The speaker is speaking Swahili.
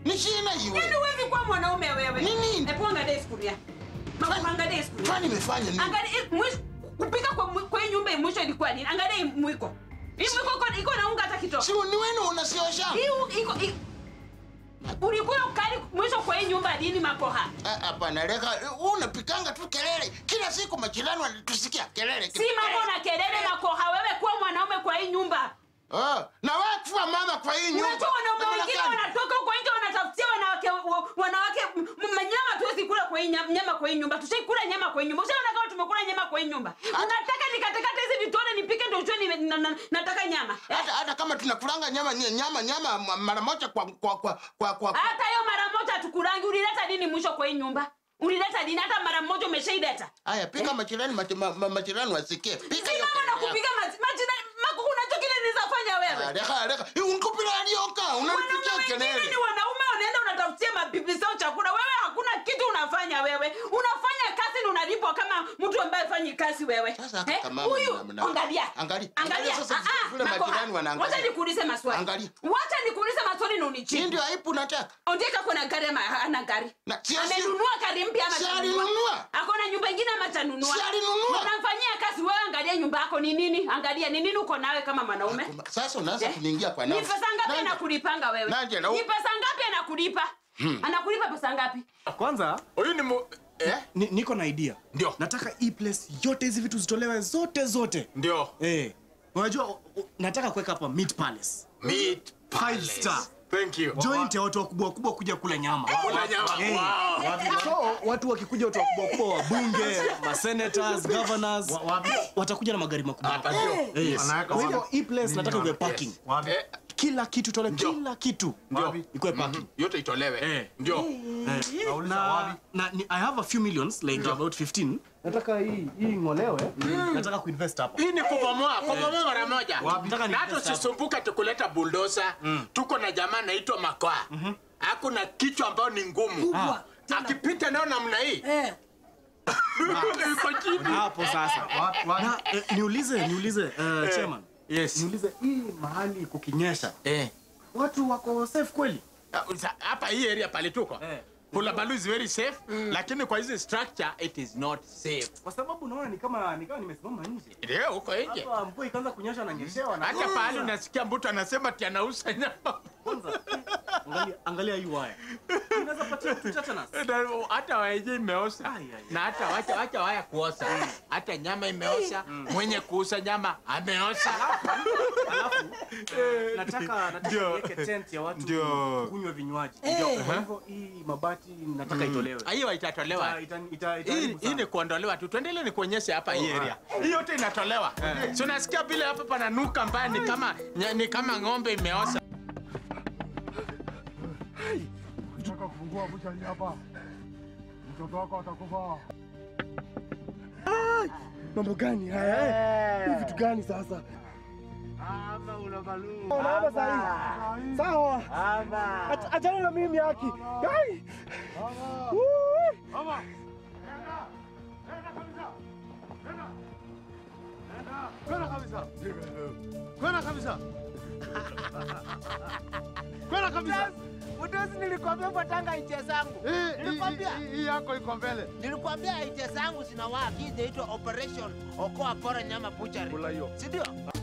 Ni shina Yaani iwe. huwezi kuwa mwanaume wewe. Nini? Hebu angalia sufuria. Mama angalia sufuria. Kwani nimefanya nini? Angalia eh, mwisho kupika kwa mwi- kwa hii nyumba hii mwisho ilikuwa nini? Angalia hii mwiko. Hii mwiko iko- iko na unga hata kidogo. Si ni wenu unasiosha? Hii u- iko hii- Ulikuwa ukali mwisho kwa hii nyumba lini makoha? Ah, Hapana, leka wewe unapikanga tu kelele kila siku, majirani wanatusikia kelele. Si mambo na kelele makoha, wewe kuwa mwanaume kwa hii nyumba. Ah, na wewe kuwa mama kwa hii nyumba. Unajua wanaume Namna wengine gani? wanatoka huko nje wanatafutia wanawake wa- wanawake m- m- nyama tuwezi kula kwa hii nyama, nyama kwa hii nyumba. Tushaikula nyama kwa hii nyumba. Ushaona kama tumekula nyama kwa hii nyumba. Unataka nikatakate hizi vitone nipike ndio ujue ni, na, na, nataka nyama. Eh? hata hata kama tunakulanga nyama nye- nyama nyama ma- mara moja kwa kwa kwa kwa, kwa. Hata hiyo mara moja tukurangi ulileta nini mwisho kwa hii nyumba? Ulileta nini hata mara moja umeshaileta? Haya, pika majirani mach- ma- ma- majirani wasikie. Pika Si hiyo mama na kelele kupiga maji maji na maku unajua kile nilizafanya yako. wewe. Ah, Leka leka. Unkupira alioka, Wanaume unanipikia wengine kelele. ni wanaume wanaenda unatafutia mabibi zao chakula. Wewe hakuna kitu unafanya wewe. Unafanya kazi na unalipwa kama mtu ambaye hafanyi kazi wewe. Sasa Eh, kama Huyu mna- mna- angalia. Angalia. Angalia. Sasa Ah, ah, vile Makoha. majirani wanaangalia. Wacha nikuulize maswali. Angalia. Wacha nikuulize maswali na Hii unijibu. ndio aibu nataka. Ondeka kuna gari ama ana gari? Na- si- si- Amenunua gari mpya ama Si hajanunua? alinunua. Akona nyumba ingine ama hajanunua? Si alinunua. Unamfanyia kazi wewe, angalia nyumba yako ni nini? Angalia ni nini uko nawe kama mwanaume? Sasa unaanza Eh? kuniingia kwa Ni nafsi. pesa ngapi Nanja. anakulipanga wewe? Nanje, na u- Ni pesa ngapi anakulipa? Anakulipa pesa ngapi? Kwanza Huyu ni mu... eh? ni, niko na idea. Ndio. Nataka hii place yote hizi vitu zitolewe zote zote. Ndio. Eh. Unajua u- u- nataka kuweka hapa Meat Palace. Meat Five Palace. star. Thank you. Joint ya watu wakubwa wakubwa kuja kula nyama. Kula nyama. Eh. Wow. So watu wakikuja watu wakubwa wakubwa wabunge, ma senators, governors watakuja na magari makubwa. Hapa ndio. Yes. Kwa hivyo hii place nataka iwe parking. Eh, Kila kitu tole Ndio. kila kitu. Ndio. Ikuwe parking. yote itolewe. Eh. Ndio. na, na ni, I have a few millions like about 15 nataka hii hii ngolewe nataka kuinvest hapa Hii ni kubomoa, kubomoa mara moja. Nataka Na ni hata usisumbuka tukuleta bulldozer. Tuko na jamaa anaitwa Makoa. Hakuna kichwa ambayo ni ngumu. Ah. Akipita nao namna hii. Yuko chini. hapo sasa na eh, niulize niulize uh, chairman Yes. niulize hii mahali kukinyesha Eh. watu wako safe kweli Uh, sa- hapa hii area pale tuko Eh. Hulabalu is very safe lakini kwa hizi structure it is not safe. kwa sababu naona ni kama ni kama nimesimama nje Ndio huko nje. hapa mvua ikaanza kunyesha na nyeshewa na Hata pahali unasikia mtu anasema ati anauza nyama. kwanza eh, angalia angalia hii waya unaweza patia mtu tetanus Na hata waeje imeosha Ai, ai, ai. na hata wacha wacha waya kuosha hata nyama imeosha mwenye kuuza nyama ameosha alafu eh, nataka nataka Ndio. niweke tent ya watu Ndio. kunywa vinywaji kwa hivyo hii mabati nataka itolewe hiyo itatolewa Ita- ita- ita- hii itaharibu hii sana. ni kuondolewa tu tuendelee ni kuonyesha hapa hii area hii yote inatolewa si unasikia vile hapa pananuka mbaya ni kama nya- ni kama ng'ombe imeosha Nataka kufungua buchari hapa, mtoto wako atakufa. mambo gani haya eh? Ni vitu gani sasa unaomba sahi sawa Ach- achana na mimi haki Gai! Woo! Mama, nenda, nenda kabisa, nenda, nenda, kwenda kabisa, kwenda kabisa, kwenda kabisa. Udozi nilikwambia fuatanga iche zangu. Hii- hii- Nilikwambia. hii- Hii yako iko mbele. Nilikwambia iche zangu zinawaa. Hii inaitwa Operation Okoa Pora Nyama Butchery. Kula hiyo. Si ndio?